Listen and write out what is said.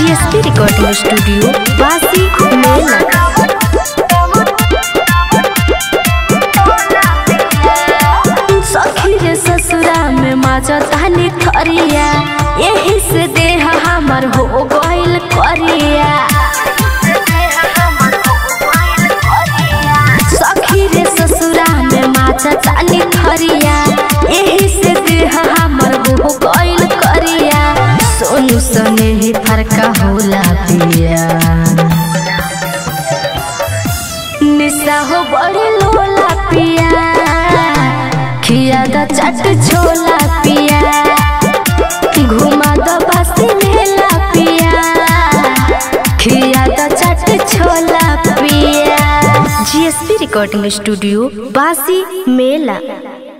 GSP recording studio बासी मेला सखी रे ससुरा में माजा तानी थरिया यही से देह हमर हो गइल करिया सखी रे ससुरा में माजा तानी थरिया यही से देह हमर हो गइल करिया सोनू सने ही फरका होला पिया निशा हो बड़ी लोला पिया खिया द चट छोला पिया घुमा द बसी मेला पिया खिया द चट छोला पिया जीएसपी रिकॉर्डिंग स्टूडियो बासी मेला